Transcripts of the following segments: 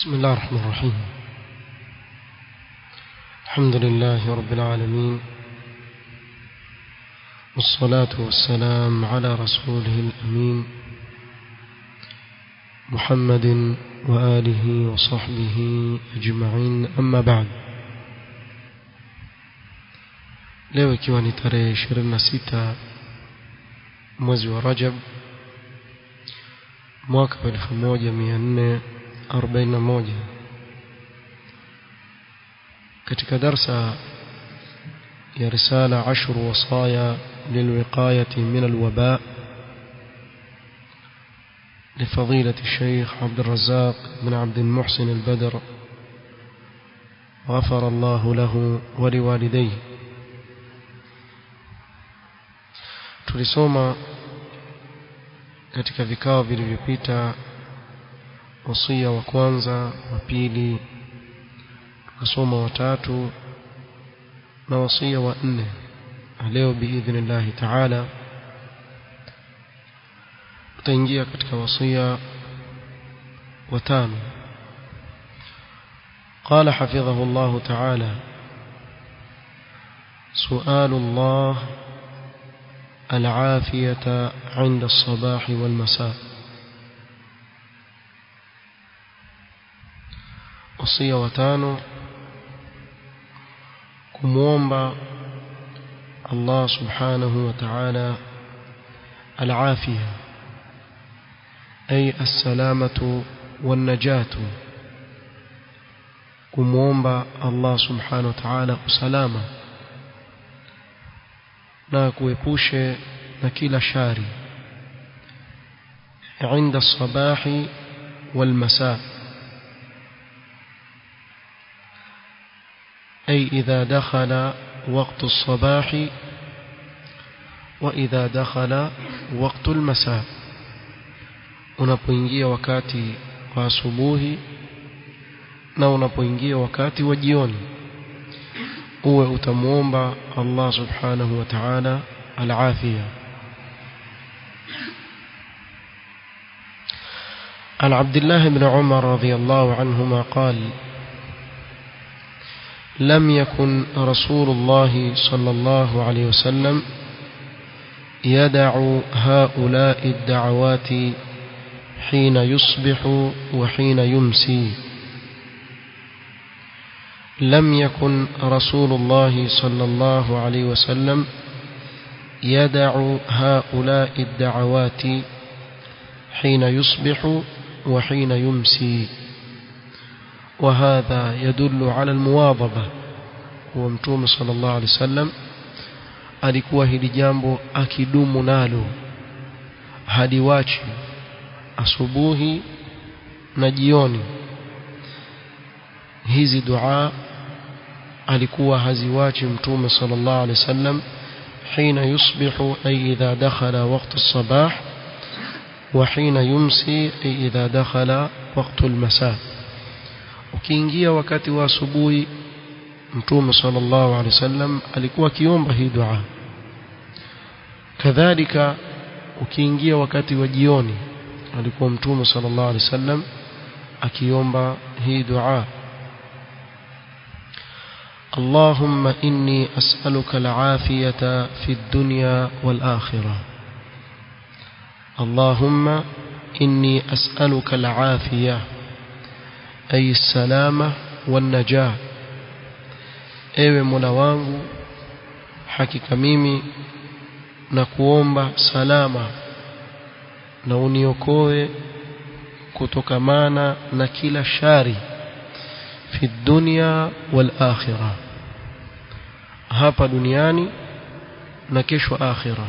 بسم الله الرحمن الرحيم الحمد لله رب العالمين والصلاة والسلام على رسوله الأمين محمد وآله وصحبه أجمعين أما بعد leo ikiwa ni tarehe 26 mwezi wa Rajab mwaka wa 1441 katika darsa ya risala ashru wasaya lilwiqayati min alwaba لفضيلة الشيخ عبد الرزاق بن عبد المحسن البدر غفر الله له ولوالديه tulisoma katika vikao vilivyopita wasia wa kwanza wa pili tukasoma watatu na wasia wa nne leo biidhnillahi taala tutaingia katika wasia wa tano قال حفظه الله تعالى سؤال الله العافية عند الصباح والمساء وصية وتانو كمومبا الله سبحانه وتعالى العافية أي السلامة والنجاة كمومبا الله سبحانه وتعالى سلامة na kuepushe na kila shari عند الصباح والمساء أي إذا دخل وقت الصباح وإذا دخل وقت المساء unapoingia wakati wa asubuhi na unapoingia wakati wa jioni uwe utamuomba Allah subhanahu wa ta'ala al-afia عن عبد الله بن عمر رضي الله عنهما قال لم يكن رسول الله صلى الله عليه وسلم يدع هؤلاء الدعوات حين يصبح وحين يمسي لم يكن رسول الله صلى الله عليه وسلم يدع هؤلاء الدعوات حين يصبح وحين يمسي وهذا يدل على المواظبة ومتوم صلى الله عليه وسلم alikuwa hili jambo akidumu nalo hadi wachi asubuhi na jioni hizi dua alikuwa haziwachi mtume sallallahu alaihi wasallam حين يصبح أي إذا دخل وقت الصباح وحين يمسي أي إذا دخل وقت المساء ukiingia wakati wa asubuhi mtume sallallahu alaihi wasallam alikuwa akiomba hii dua kadhalika ukiingia wakati wa jioni alikuwa mtume sallallahu alaihi wasallam akiomba hii dua اللهم إني أسألك العافية في الدنيا والآخرة اللهم إني أسألك العافية أي السلامة والنجاة ewe mola wangu hakika mimi na kuomba salama na uniokoe kutokamana na kila shari fi dunya wal akhirah hapa duniani na kesho akhira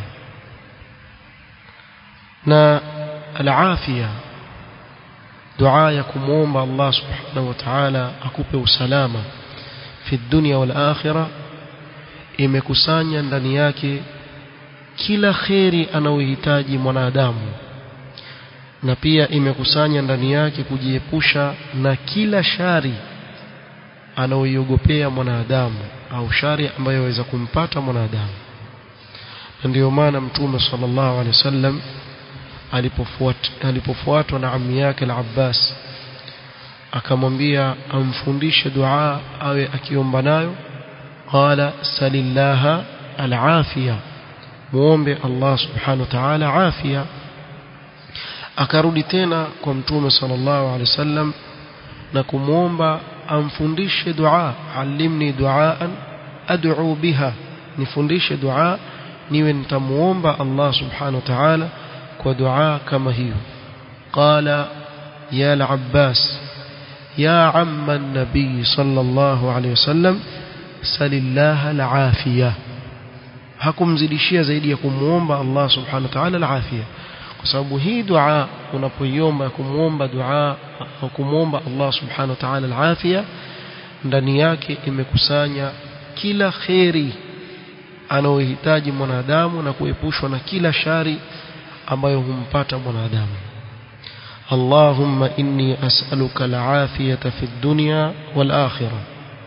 na al-afia dua ya kumuomba Allah subhanahu wa ta'ala akupe usalama fi dunya wal akhirah imekusanya ndani yake kila kheri anayohitaji mwanadamu na pia imekusanya ndani yake kujiepusha na kila shari anaoiogopea mwanadamu au shari ambayo yaweza kumpata mwanadamu na ndiyo maana mtume sallallahu alaihi wasallam alipofuatwa alipofuatwa na ammi yake al-Abbas akamwambia amfundishe dua awe akiomba nayo qala salillaha alafiya muombe Allah subhanahu wa ta'ala afia akarudi tena kwa mtume sallallahu alaihi wasallam na kumwomba amfundishe dua alimni duaan ad'u biha nifundishe dua niwe nitamuomba Allah subhanahu wa ta'ala kwa dua kama hiyo qala ya al-abbas ya amma an-nabi sallallahu alayhi wasallam salillaha al-afiyah hakumzidishia zaidi ya kumuomba Allah subhanahu wa ta'ala al-afiyah kwa sababu hii dua unapoiomba kumuomba dua au kumuomba Allah subhanahu wa ta'ala al-afiyah ndani yake imekusanya kila kheri anayohitaji mwanadamu na kuepushwa na kila shari ambayo humpata mwanadamu Allahumma inni as'aluka al-afiyata fi ad-dunya wal-akhirah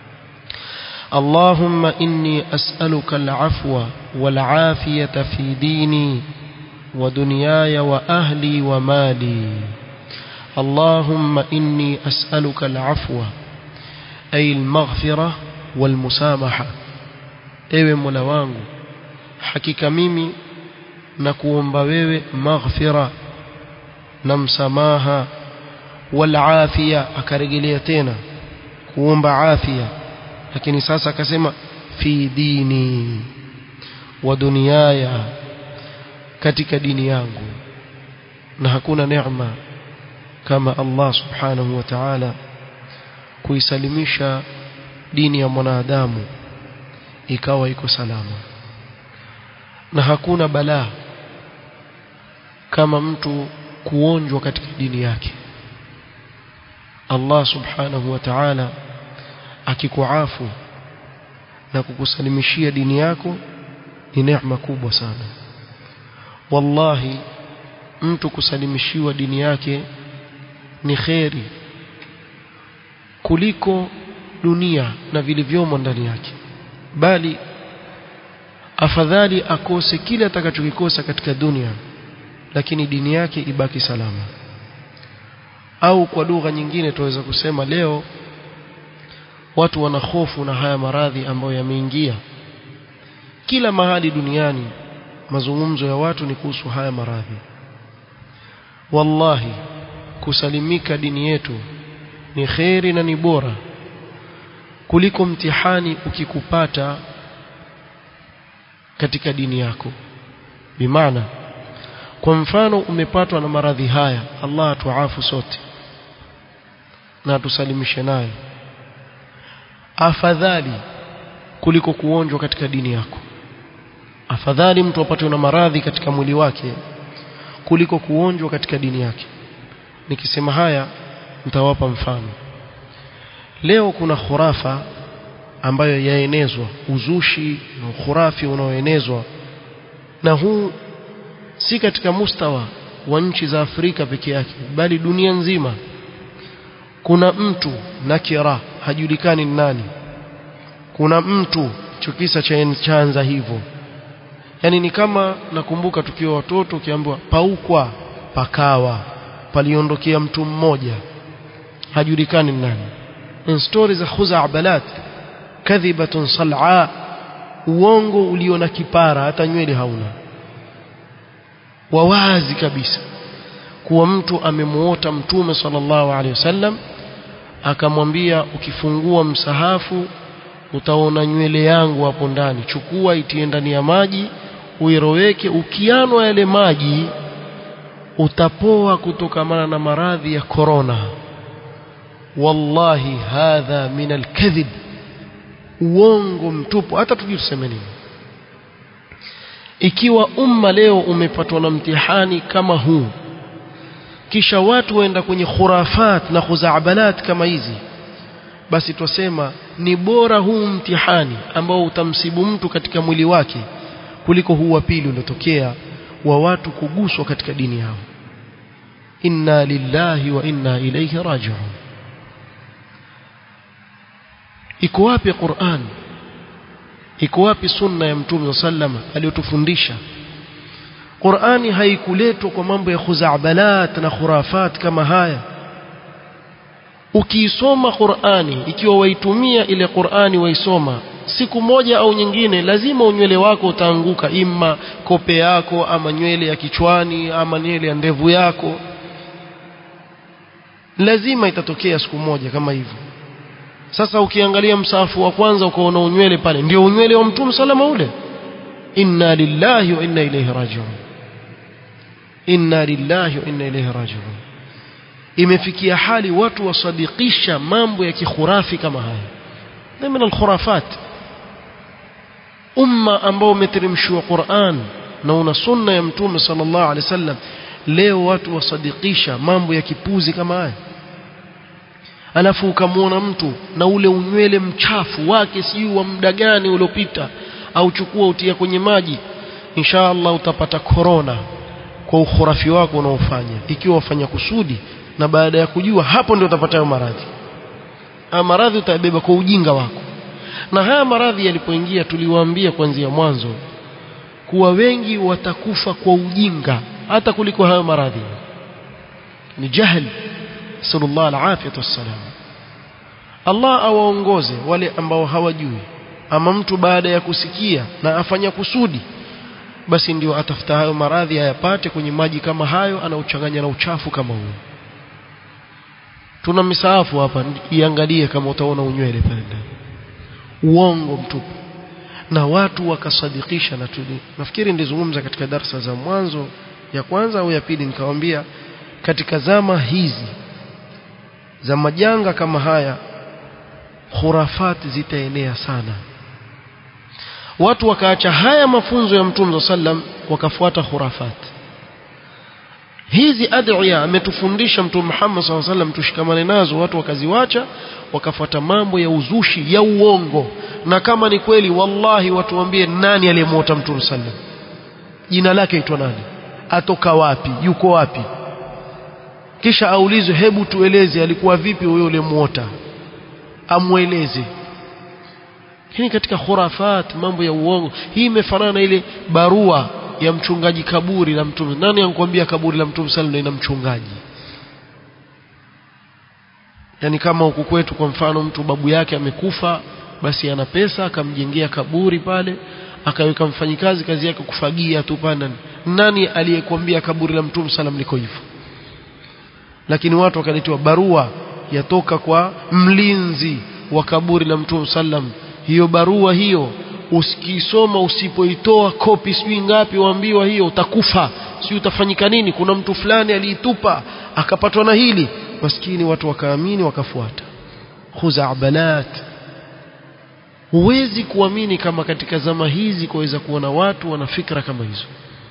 اللهم إني أسألك العفو والعافية في ديني ودنياي وأهلي ومالي اللهم إني أسألك العفو أي المغفرة والمسامحة ewe mola wangu hakika mimi na kuomba wewe maghfira na msamaha wal afia akarejelea tena kuomba afia lakini sasa akasema fi dini wa duniaya katika dini yangu na hakuna neema kama Allah subhanahu wa ta'ala kuisalimisha dini ya mwanadamu ikawa iko salama na hakuna balaa kama mtu kuonjwa katika dini yake Allah subhanahu wa ta'ala akikuafu na kukusalimishia dini yako ni neema kubwa sana wallahi mtu kusalimishiwa dini yake ni kheri kuliko dunia na vilivyomo ndani yake bali afadhali akose kile atakachokikosa katika dunia lakini dini yake ibaki salama au kwa lugha nyingine tuweza kusema leo watu wana hofu na haya maradhi ambayo yameingia kila mahali duniani mazungumzo ya watu ni kuhusu haya maradhi wallahi kusalimika dini yetu ni kheri na ni bora kuliko mtihani ukikupata katika dini yako bimaana kwa mfano umepatwa na maradhi haya Allah atuafu sote na atusalimishe nayo afadhali kuliko kuonjwa katika dini yako afadhali mtu apatwe na maradhi katika mwili wake kuliko kuonjwa katika dini yake nikisema haya nitawapa mfano leo kuna khurafa ambayo yaenezwa uzushi na ukhurafi unaoenezwa na huu si katika mustawa wa nchi za Afrika peke yake bali dunia nzima kuna mtu nakira hajulikani ni nani kuna mtu chukisa cha chanza hivyo yani ni kama nakumbuka tukiwa watoto ukiambiwa paukwa pakawa paliondokea mtu mmoja hajulikani ni nani in stories za khuza'balat kadhibatun sal'a uongo ulio na kipara hata nywele hauna wawazi kabisa kuwa mtu amemuota mtume sallallahu alaihi wasallam akamwambia ukifungua msahafu utaona nywele yangu hapo ndani chukua itie ndani ya maji uiroweke ukianwa yale maji utapoa kutokamana na maradhi ya korona wallahi hadha min alkadhib uongo mtupu hata tujui tuseme nini ikiwa umma leo umepatwa na mtihani kama huu kisha watu waenda kwenye khurafat na khuzaabalat kama hizi basi twasema ni bora huu mtihani ambao utamsibu mtu katika mwili wake kuliko huu wa pili uliotokea wa watu kuguswa katika dini yao inna lillahi wa inna ilayhi raji'un iko wapi Qur'an iko wapi sunna ya mtume sallama aliyotufundisha Qur'ani haikuletwa kwa mambo ya khuzaabalat na khurafat kama haya ukiisoma Qur'ani ikiwa waitumia ile Qur'ani waisoma siku moja au nyingine lazima unywele wako utaanguka imma kope yako ama nywele ya kichwani ama nywele ya ndevu yako lazima itatokea siku moja kama hivyo sasa ukiangalia msafu wa kwanza ukaona unywele pale ndio unywele wa mtume salama ule inna lillahi wa inna ilayhi rajiun inna lillahi wa inna ilayhi rajiun imefikia hali watu wasadikisha mambo ya kikhurafi kama haya ni min alkhurafat umma ambao umeteremshiwa Qur'an na una sunna ya mtume sallallahu alaihi wasallam leo watu wasadikisha mambo ya kipuzi kama haya alafu ukamwona mtu na ule unywele mchafu wake sijui wa muda gani uliopita au chukua utia kwenye maji insha Allah utapata korona kwa ukhurafi wako unaofanya ikiwa wafanya kusudi na baada ya kujua hapo ndio utapata hayo maradhi haya maradhi utabeba kwa ujinga wako na haya maradhi yalipoingia tuliwaambia kuanzia mwanzo kuwa wengi watakufa kwa ujinga hata kuliko hayo maradhi ni jahil sallallahu alafiyatu wassalam Allah awaongoze wale ambao hawajui ama mtu baada ya kusikia na afanya kusudi basi ndio atafuta hayo maradhi ayapate kwenye maji kama hayo anauchanganya na uchafu kama huo tuna misaafu hapa iangalie kama utaona unywele pale ndani uongo mtupu na watu wakasadikisha na tuli nafikiri nilizungumza katika darsa za mwanzo ya kwanza au ya pili nikamwambia katika zama hizi za majanga kama haya khurafati zitaenea sana watu wakaacha haya mafunzo ya mtume sallam wakafuata khurafati hizi adhiya ametufundisha mtume Muhammad SAW sallam tushikamane nazo watu wakaziwacha wakafuata mambo ya uzushi ya uongo na kama ni kweli wallahi watuambie nani aliyemwota mtume sallam jina lake aitwa nani atoka wapi yuko wapi kisha aulizwe hebu tueleze alikuwa vipi huyo uliyemuota amweleze hii katika khurafat mambo ya uongo hii imefanana na ile barua ya mchungaji kaburi la mtume nani ankwambia kaburi la mtume sallallahu ina mchungaji yani kama huku kwetu kwa mfano mtu babu yake amekufa basi ana pesa akamjengea kaburi pale akaweka mfanyikazi kazi yake kufagia tu pale nani aliyekwambia kaburi la mtume sallam liko hivyo lakini watu wakaletewa barua yatoka kwa mlinzi wa kaburi la mtume sallam hiyo barua hiyo usikisoma usipoitoa kopi sijui ngapi waambiwa hiyo utakufa sijui utafanyika nini kuna mtu fulani aliitupa akapatwa na hili maskini watu wakaamini wakafuata khuzabalat huwezi kuamini kama katika zama hizi kuweza kuona watu wana fikra kama hizo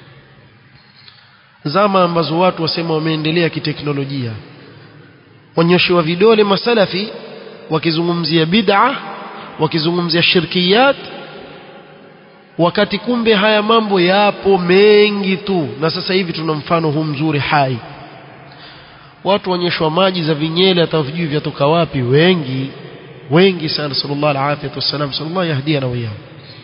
zama ambazo watu wasema wameendelea kiteknolojia wanyoshewa vidole masalafi wakizungumzia bid'a wakizungumzia shirkiyat wakati kumbe haya mambo yapo mengi tu na sasa hivi tuna mfano huu mzuri hai watu wanyeshwa maji za vinyele hata vijui vyatoka wapi wengi wengi sana sallallahu alaihi wasallam sallallahu yahdiana wa iyyahu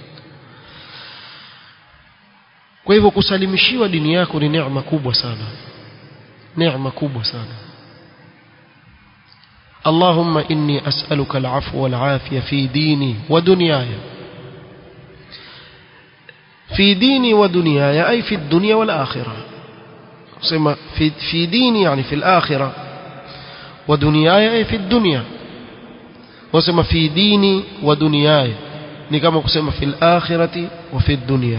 kwa hivyo kusalimishiwa dini yako ni neema kubwa sana neema kubwa sana اللهم إني أسألك العفو والعافية في ديني ودنياي في ديني ودنياي أي في الدنيا والآخرة في, في ديني يعني في الآخرة ودنياي أي في الدنيا وسمى في ديني ودنياي نكما قسم في الآخرة وفي الدنيا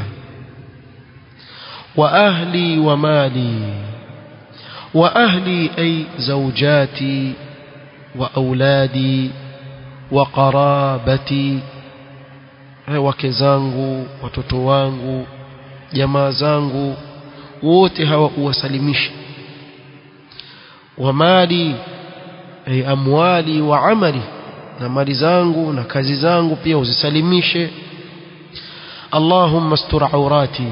وأهلي ومالي وأهلي أي زوجاتي وأولادي وقرابتي wake zangu watoto wangu jamaa zangu wote hawa uwasalimishe wa mali ay amwali wa amali na mali zangu na kazi zangu pia uzisalimishe اللهم استر عوراتي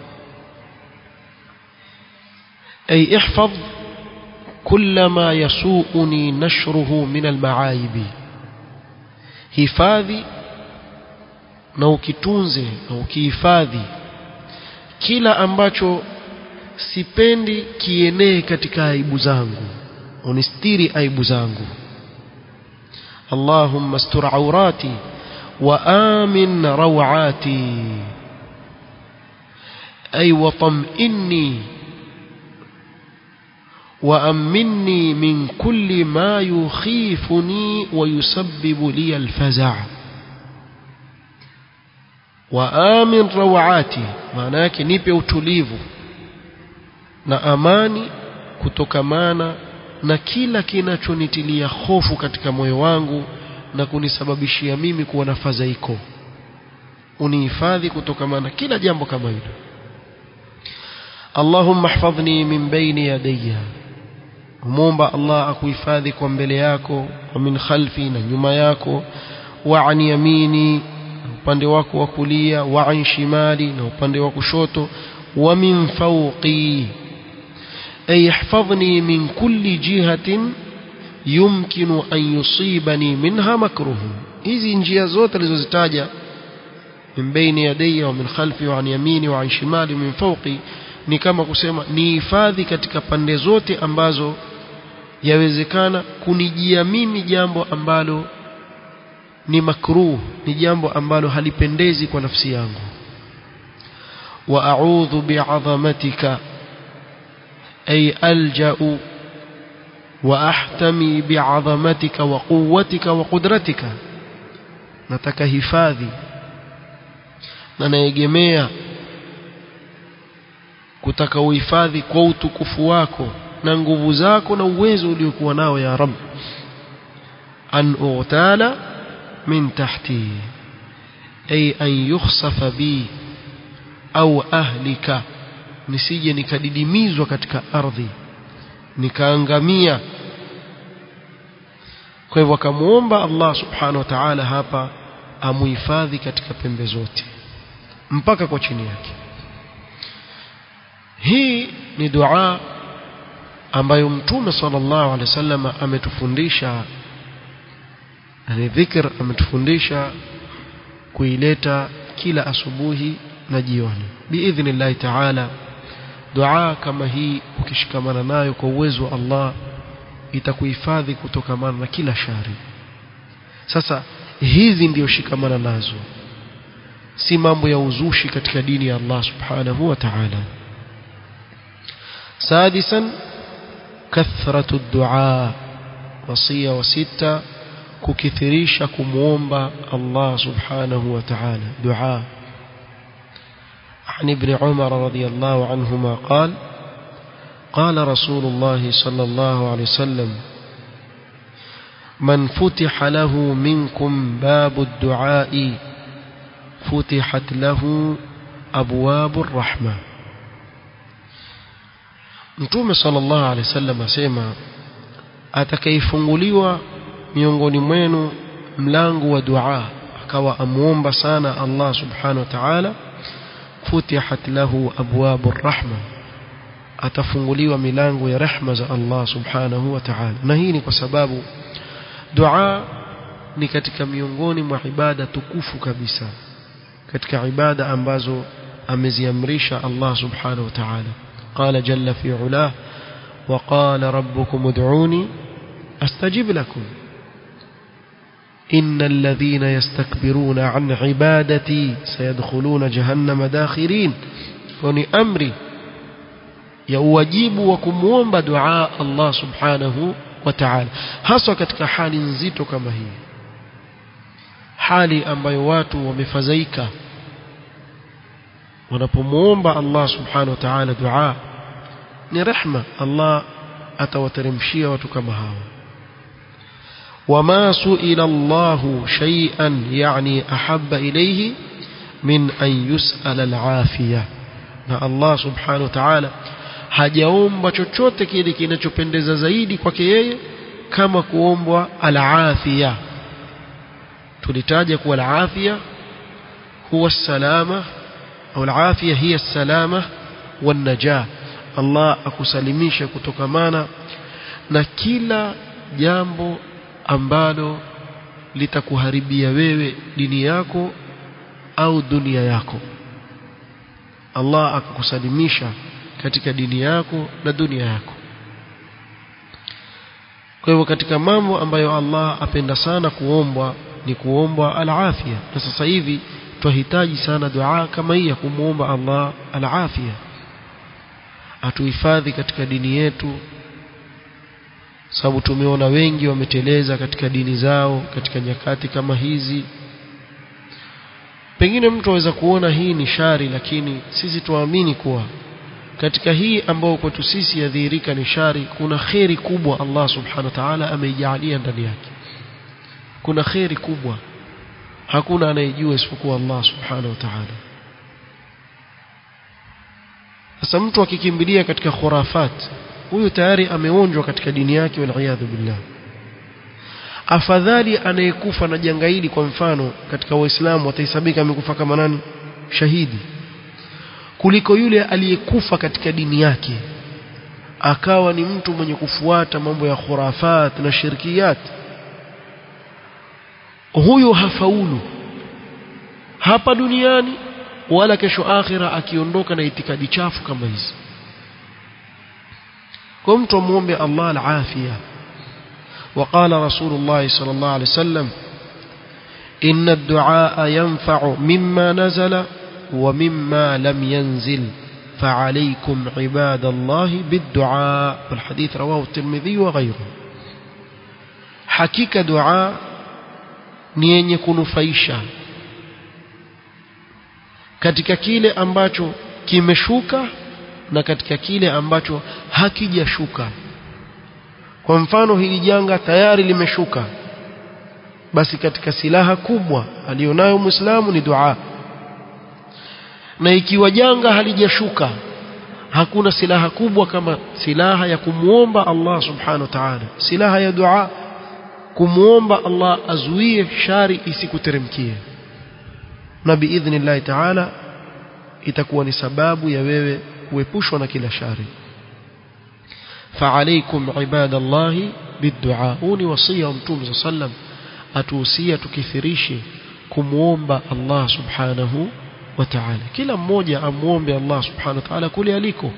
أي احفظ كل ما يسوءني نشره من المعايب hifadhi na ukitunze na ukihifadhi kila ambacho sipendi kienee katika aibu zangu unistiri aibu zangu اللهم استر عوراتي وآمن روعاتي أي وطمئني وأمني من كل ما يخيفني ويسبب لي الفزع وآمن روعاتي معناك nipe utulivu na amani kutokamana na kila kinachonitilia hofu katika moyo wangu na kunisababishia mimi kuwa na fadhaiko unihifadhi kutokamana kila jambo kama hilo Allahumma hifadhni min baini yadayya Muomba Allah akuhifadhi kwa mbele yako wa min khalfi na nyuma yako wa an yamini upande wako wa kulia wa an shimali na upande wa kushoto wa min fawqi ay ihfadhni min kulli jihatin yumkinu an yusibani minha makruhu hizi njia zote alizozitaja min baini yadayya wa min khalfi wa an yamini wa an shimali min fawqi ni kama kusema ni hifadhi katika pande zote ambazo yawezekana kunijia mimi jambo ambalo ni makruh ni jambo ambalo halipendezi kwa nafsi yangu wa a'udhu bi'azamatika ay alja'u wa ahtami bi'azamatika wa quwwatika wa qudratika nataka hifadhi na naegemea kutaka uhifadhi kwa utukufu wako na nguvu zako na uwezo uliokuwa nao ya rab an utala min tahti ay an yukhsafa bi au ahlika nisije nikadidimizwa katika ardhi nikaangamia kwa hivyo akamuomba Allah subhanahu wa ta'ala hapa amuhifadhi katika pembe zote mpaka kwa chini yake hii ni dua ambayo mtume sallallahu alaihi wasallam ametufundisha ni dhikr ametufundisha kuileta kila asubuhi na jioni biidhnillahi taala dua kama hii ukishikamana nayo kwa uwezo wa Allah itakuhifadhi kutokamana na kila shari sasa hizi ndio shikamana nazo si mambo ya uzushi katika dini ya Allah subhanahu wa ta'ala سادسا كثرة الدعاء وصية وستة ككثريش كمومبا الله سبحانه وتعالى دعاء عن ابن عمر رضي الله عنهما قال قال رسول الله صلى الله عليه وسلم من فتح له منكم باب الدعاء فتحت له أبواب الرحمة Mtume sallallahu alaihi wasallam asema atakayefunguliwa miongoni mwenu mlango wa dua akawa amuomba sana Allah subhanahu wa ta'ala futihat lahu abwabu rahma atafunguliwa milango ya rehma za Allah subhanahu wa ta'ala na hii ni kwa sababu dua ni katika miongoni mwa ibada tukufu kabisa katika ibada ambazo ameziamrisha Allah subhanahu wa ta'ala قال جل في علاه وقال ربكم ادعوني استجب لكم إن الذين يستكبرون عن عبادتي سيدخلون جهنم داخرين فني أمري يواجب وكموomba دعاء الله سبحانه وتعالى hasa katika hali nzito kama hii hali ambayo watu wamefadhaika wanapomuomba Allah subhanahu wa ta'ala dua ni rehma Allah atawateremshia watu kama hawa wama suila Allah shay'an yani ahabba ilayhi min an yus'ala al-afiya na Allah subhanahu wa ta'ala hajaomba chochote kile kinachopendeza zaidi kwake yeye kama kuombwa al-afiya tulitaja kuwa al-afiya huwa salama au al-afiya hiya salama wan-najah Allah akusalimisha kutokamana na kila jambo ambalo litakuharibia wewe dini yako au dunia yako Allah akakusalimisha katika dini yako na dunia yako kwa hivyo katika mambo ambayo Allah apenda sana kuombwa ni kuombwa al-afia na sasa hivi twahitaji sana dua kama hii ya kumwomba Allah al-afia atuhifadhi katika dini yetu sababu tumeona wengi wameteleza katika dini zao katika nyakati kama hizi pengine mtu aweza kuona hii ni shari lakini sisi tuamini kuwa katika hii ambao kwetu sisi yadhihirika ni shari kuna kheri kubwa Allah subhanahu wa ta'ala ameijalia ndani yake kuna kheri kubwa hakuna anayejua isipokuwa Allah subhanahu wa ta'ala sasa mtu akikimbilia katika khurafat huyu tayari ameonjwa katika dini yake waliyadhu billah afadhali anayekufa na janga hili kwa mfano katika waislamu watahesabika amekufa kama nani shahidi kuliko yule aliyekufa katika dini yake akawa ni mtu mwenye kufuata mambo ya khurafat na shirkiyat huyu hafaulu hapa duniani wala kesho akhira akiondoka na itikadi chafu kama hizi kwa mtu amuombe Allah al-afia وقال رسول الله صلى الله عليه وسلم إن الدعاء ينفع مما نزل ومما لم ينزل فعليكم عباد الله بالدعاء والحديث رواه الترمذي وغيره حقيقة دعاء نين يكون فايشا katika kile ambacho kimeshuka na katika kile ambacho hakijashuka kwa mfano hili janga tayari limeshuka basi katika silaha kubwa alionayo muislamu ni dua na ikiwa janga halijashuka hakuna silaha kubwa kama silaha ya kumuomba Allah subhanahu wa ta'ala silaha ya dua kumuomba Allah azuie shari isikuteremkie na biidhnillah ta'ala itakuwa ni sababu ya wewe kuepushwa na kila shari فعليكم عباد الله بالدعاء وني وصيه متوم صلى الله عليه وسلم atuhusia tukithirishe kumuomba Allah subhanahu wa ta'ala kila mmoja amuombe Allah subhanahu wa ta'ala kule aliko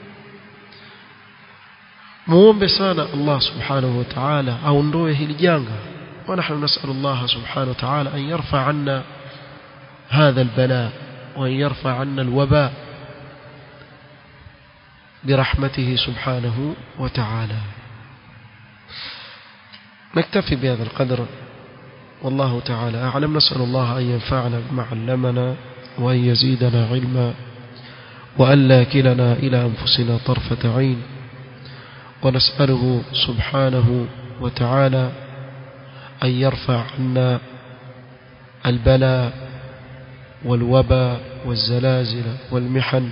muombe sana Allah subhanahu wa ta'ala aondoe hili janga wa nahnu nas'al Allah subhanahu wa ta'ala an yarfa 'anna hadha al-bala wa an yarfa 'anna al-waba برحمته سبحانه وتعالى نكتفي بهذا القدر والله تعالى أعلم نسأل الله أن ينفعنا بما علمنا وأن يزيدنا علما وأن لا كلنا إلى أنفسنا طرفة عين ونسأله سبحانه وتعالى أن يرفع عنا البلاء والوباء والزلازل والمحن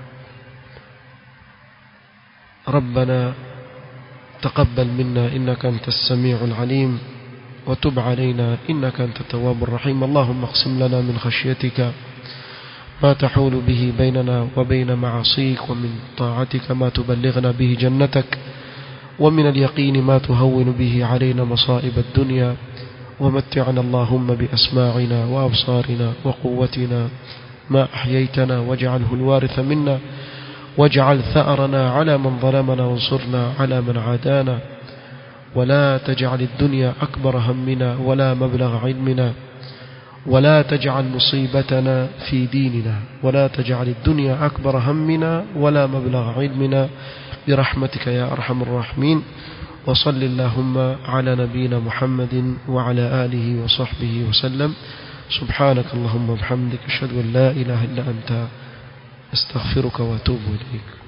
ربنا تقبل منا إنك أنت السميع العليم وتب علينا إنك أنت التواب الرحيم اللهم اقسم لنا من خشيتك ما تحول به بيننا وبين معاصيك ومن طاعتك ما تبلغنا به جنتك ومن اليقين ما تهون به علينا مصائب الدنيا ومتعنا اللهم بأسماعنا وأبصارنا وقوتنا ما أحييتنا واجعله الوارث منا واجعل ثأرنا على من ظلمنا وانصرنا على من عادانا ولا تجعل الدنيا أكبر همنا ولا مبلغ علمنا ولا تجعل مصيبتنا في ديننا ولا تجعل الدنيا أكبر همنا ولا مبلغ علمنا برحمتك يا أرحم الراحمين وصل اللهم على نبينا محمد وعلى آله وصحبه وسلم سبحانك اللهم وبحمدك أشهد أن لا إله إلا أنت استغفرك واتوب إليك